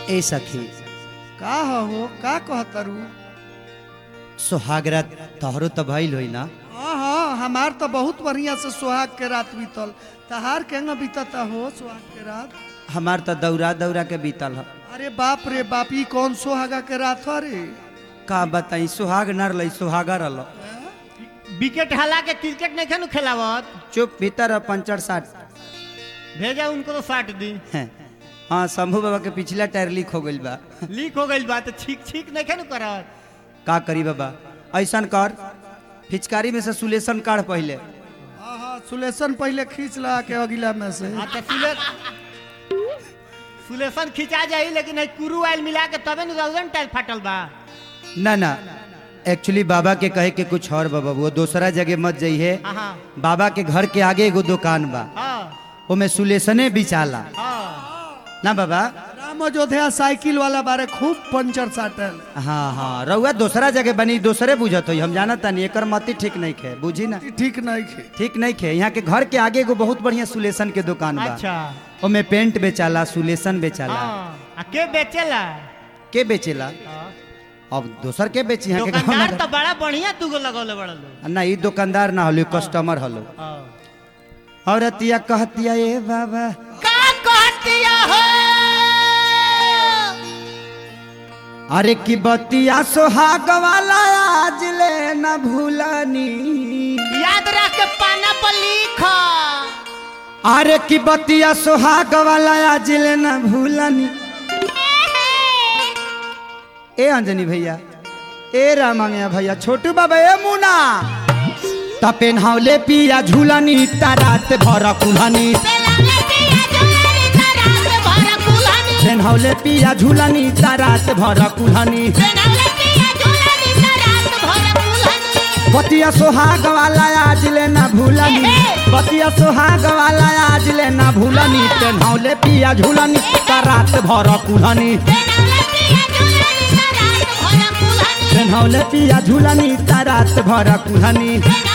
ए सखी का हो का कहतरू सुहागरात तोहरो तो भइल होई ना हाँ हाँ हमार तो बहुत बढ़िया से सुहाग के रात बीतल तहार केंगा बीतता हो सुहाग के रात हमार तो दौरा दौरा के बीतल ह अरे बाप रे बाप ई कौन सुहागा के रात हो रे का बताई सुहाग न रही सुहागा रल विकेट हला के क्रिकेट नहीं खेलू खेलावत चुप भीतर ह, पंचर साठ भेजा उनको तो साट दी हैं। हाँ शंभू बाबा के पिछला टायर लीक हो गइल बा लीक हो गई बात छीक छीक नहीं खेलू करत का करी बाबा ऐसन कर फिचकारी में से सुलेशन काढ़ पहले हाँ हाँ सुलेशन पहले खींच ला के अगिला में से अच्छा सुले सुलेशन खिंचा जाई लेकिन है कुरू आयल मिला के तबे न रौजन टाइल फाटल बा ना ना एक्चुअली बाबा के कहे के कुछ और बाबा वो दूसरा जगह मत जाइए हाँ बाबा के घर के आगे एगो दुकान बा हाँ ओमे सुलेशने बिचाला हाँ ना बाबा राम अयोध्या साइकिल वाला बारे खूब पंचर साटल हाँ हाँ रउआ दूसरा जगह बनी दूसरे बुझत हो हम जाना तानी एकर मती ठीक नहीं खे बुझी ना ई ठीक नहीं खे ठीक नहीं खे यहाँ के घर के आगे एगो बहुत बढ़िया सुलेशन के दुकान बा अच्छा ओमे पेंट बेचाला सुलेशन बेचाला हाँ आ के बेचेला के बेचेला हाँ। अब दोसर के बेची यहाँ के गाँव दुकानदार में तो बड़ा बढ़िया दूगो लगौले बड़ा लोग ना ई दुकानदार ना हलो कस्टमर हलो हाँ। और अतिया कहतिया ए बाबा का कहतिया हो अरे की बतिया सोहाग वाला आज ले न भूलनी याद रख के पाना पर लिख अरे की बतिया सोहाग वाला आज ले न भूलनी ए अंजनी भैया ए रामांगया भैया छोटू बाबा ए मुना त पेन्हावले पिया झूलनी ता रात भर कुल्हनी पेन्हावले पिया झूलनी ता रात भर कुल्हनी बतिया सोहाग वाला आज ले ना भूलनी बतिया सोहाग वाला आज ले ना भूलनी पेन्हावले पिया झूलनी ता रात भर कुल्हनी पेन्हावले पिया झूलनी ता रात भर कुल्हनी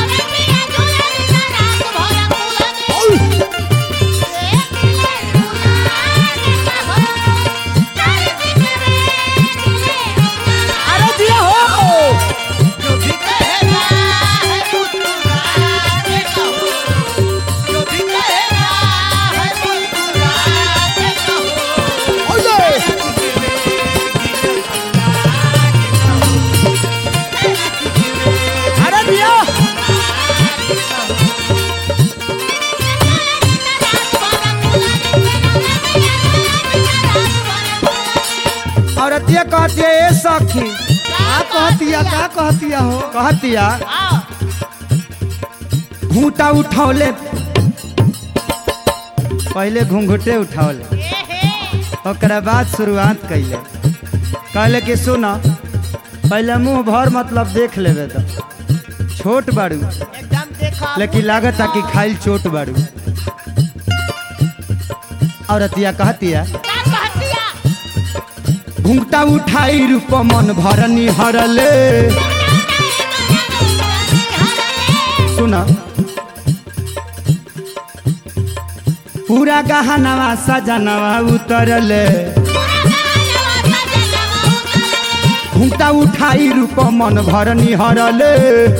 अरे दिया हो अरे दिया और अतिया कहती है ए सखी का कहतिया का कहतिया हो कहतिया घूटा उठौले पहले घूंघटे उठौले ओकरा बाद शुरुआत कैले कहले कि सुन पहले मुंह भर मतलब देख लेबे तो छोट बाड़ू एकदम देखो लेकिन लागत कि खाइल चोट बाड़ू और अतिया कहतिया घूंघटा उठाई रूप मन भरनी हरले सुना पूरा गहनवा सजनवा उतरले घूंघटा उठाई रूप मन भरनी हरले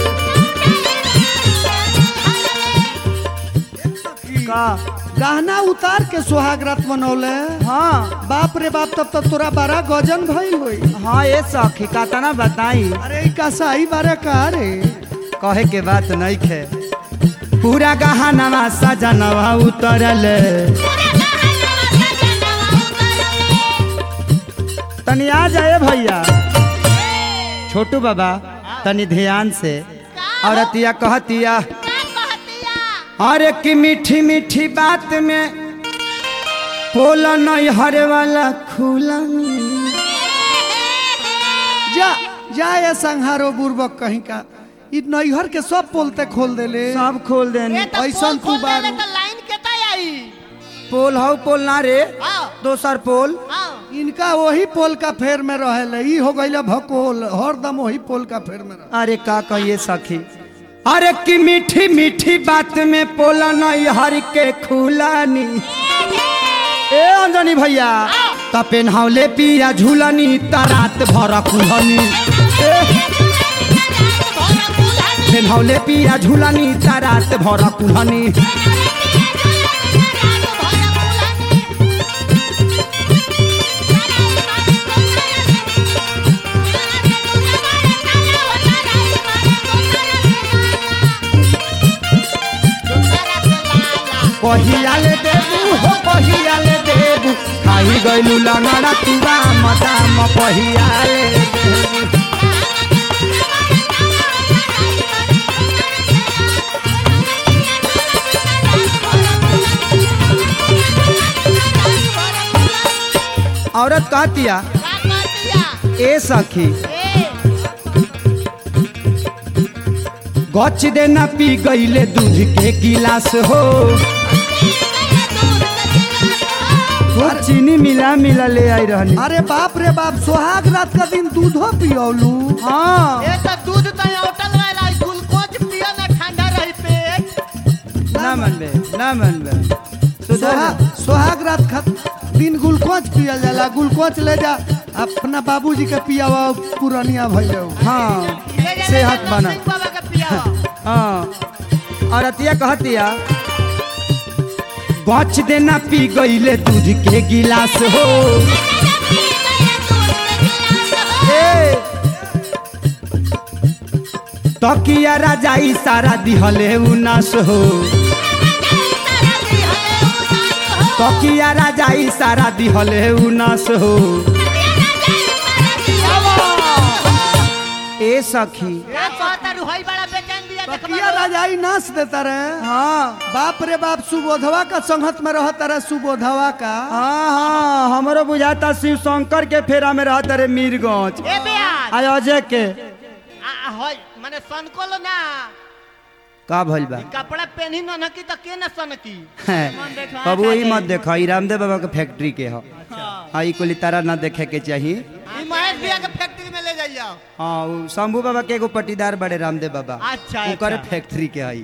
का गहना उतार के सुहाग रात मनौले हाँ बाप रे बाप तब तो तोरा बड़ा गजन भइल होई हाँ ये सखी कातना बताई अरे ई का सही बारे का रे कहे के बात नहीं खे पूरा गहनवा सजनवा उतरले तनी आ जाए भैया छोटू बाबा तनी ध्यान से और अतिया कहतिया अरे की मीठी मीठी बात में पोल नहीं हरे वाला खुला जा जा ये संहारो बुर्बक कहीं का ई नैहर के सब पोलते खोल देले सब खोल देने ऐसन तू बारू लाइन केता आई पोल हौ पोल ना रे हाँ दोसर पोल हाँ इनका वही पोल का फेर में रहेले ई हो गइल भकोल हरदम वही पोल का फेर में रहे अरे का कहिए सखी अरे की मीठी मीठी बात में पोला नहीं हर के खुलानी ए अंजनी भैया त पेन्हावले पिया झूलनी त रात भर कुहनी पेन्हावले पिया झूलनी त रात भर कुहनी कहिया ले देबू हो कहिया ले देबू खाई गइलू लंगड़ा तुरा मदाम कहिया ले देबू औरत कहतिया ए सखी गच देना पी गईले दूध के गिलास हो खूब चीनी मिला मिला ले आई रहनी अरे बाप रे बाप सोहाग रात का दिन दूधो पियौलू हाँ ए तो दूध तो होटल वाला ग्लूकोज पियो ना ठंडा रही पेट ना मनबे ना मनबे सुधर सोहा- जा। सोहाग रात का दिन ग्लूकोज पियल जाला ग्लूकोज ले जा अपना बाबूजी के पियावा पुरनिया भइले हाँ ले जा सेहत बना सिंह बाबा का पिया हाँ और अतिया कहतिया गच देना पी गईले दूध के गिलास हो ए तकिया राजाई सारा दिहले उनास हो तकिया राजाई सारा दिहले उनास हो ए सखी ए कहता रुहई बड़ा बेचैन दिया बकिया राजाई नाच देता रहे हाँ बाप रे बाप सुबोधवा का संगत में रहता रहे सुबोधवा का हाँ हाँ हमरो बुझाता शिव शंकर के फेरा में रहता रे मीरगंज ए बेयार आय अजय के आ होय माने सनकोलो ना का भइल बा कपड़ा पहनी न नकी तो के न सनकी मन देखा बाबू वही मत देखो ई रामदेव बाबा के फैक्ट्री के हो हाँ ई कुली तारा ना देखे के चाहिए ई महेश भैया के फैक्ट्री में ले जाइयो हाँ उ शंभू बाबा के एगो पटीदार बड़े रामदेव बाबा अच्छा, ओकर अच्छा। फैक्ट्री के हई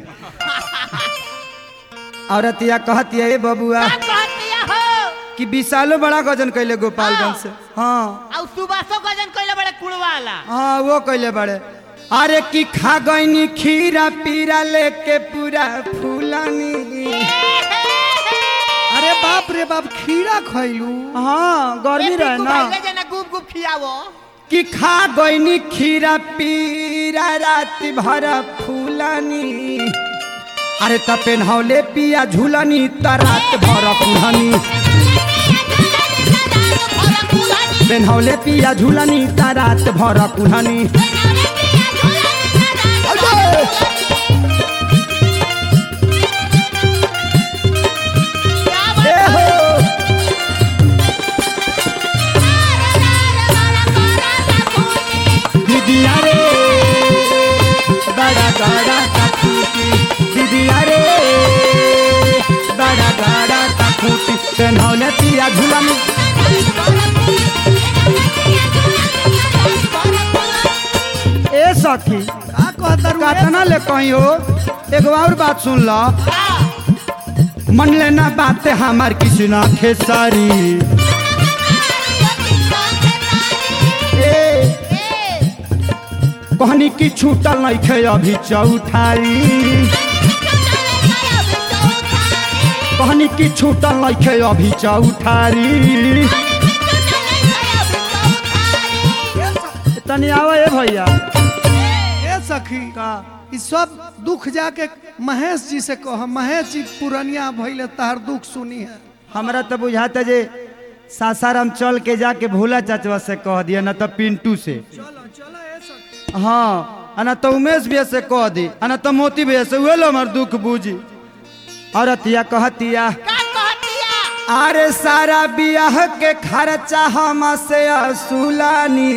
औरतिया कहतिया ए बबुआ का कहतिया हो कि विशालो बड़ा गजन कैले गोपालगंज से हाँ आ सुबासो गजन कइले बड़े कुड़वाला हाँ वो कैले बड़े अरे कि खा गईनी खीरा पीरा लेके पूरा फूलानी अरे बाप रे बाप खीरा खैलू हाँ गर्मी रहे ना ले जाना गुप गुप खियावो कि खा गईनी खीरा पीरा रात भर फूलानी अरे त पेन्हौले पिया झूलनी त रात भर कुहनी पेन्हौले पिया झूलनी त रात भर कुहनी ए हो दीदिया रे बड़ा गाड़ा का खूटी दीदिया रे बड़ा गाड़ा का खूटी पेन्हौले पिया झूलनी ए सखी का कहता रू कातना ले कहीं हो एगो और बात सुन लो मन लेना बात हमार किसी ना खेसारी ए कहनी की छूटल नहीं खे अभी चौठारी कहनी की छूटल नहीं खे अभी चौठारी तनी आवा ए भैया ए सखी का ई सब दुख जाके महेश जी से कह महेश जी पुरनिया भइले तार दुख सुनी है हमरा तो बुझाता जे सासाराम चल के जाके भोला चाचवा से कह दिया ना तो पिंटू से चलो चलो ए सखी हाँ आ ना तो उमेश भैया से कह दी आ ना तो मोती भैया से उहे लो हमार दुख बूझी औरतिया कहतिया का कहतिया अरे सारा बियाह के खर्चा हम से असुलानी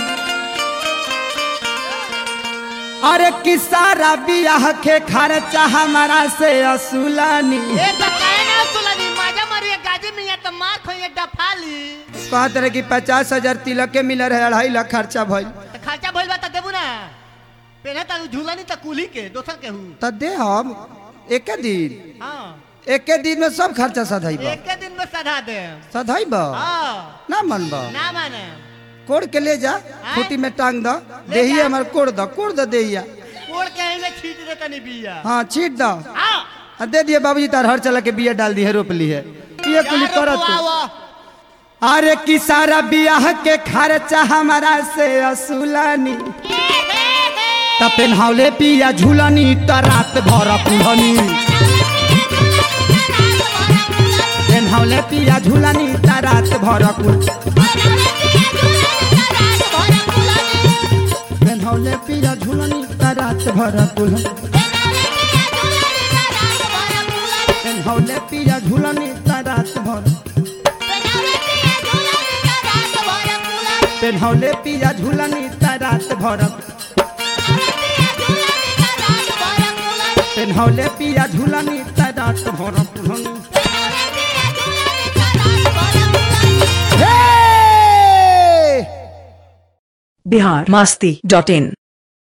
अरे कि सारा बियाह के खर्चा हमारा से असुलानी ए तो काहे ना सुलनी माजा मारिए गाजी में या तो मार खोइए डफाली कहत रहे कि पचास हजार तिलक के मिल रहे अढ़ाई लाख खर्चा भइल तो खर्चा भइल बा त देबू ना पेने त झूलनी त कुली के दोसर के हूँ त दे हम एक दिन हाँ एके दिन में सब खर्चा सधैब एक के दिन में सधा दे सधैब हाँ ना मनब ना माने कोड़ के ले जा खूटी में टांग दो देही जा। हमार कोड़ दो कोड़ दो देहिया कोड़ के में छीट दे तनी बिया हाँ छीट दो आ आ दे दिए बाबूजी तार हर चला के बिया डाल दी है रोप ली है ये कुली यार करत बुआवा। अरे कि सारा बियाह के खर्चा हमारा से असुलानी त पेन्हावले पिया झूलनी त रात भर कुल्हनी पेन्हावले पिया झूलनी त रात भर कुल पेन्हावले पिया झूलनी त रात भर कुल पेन्हावले पिया झूलनी त रात भर पेन्हावले पिया झूलनी त रात भर पेन्हावले पिया झूलनी त रात भर कुल्हनी हे बिहार मस्ती डॉट इन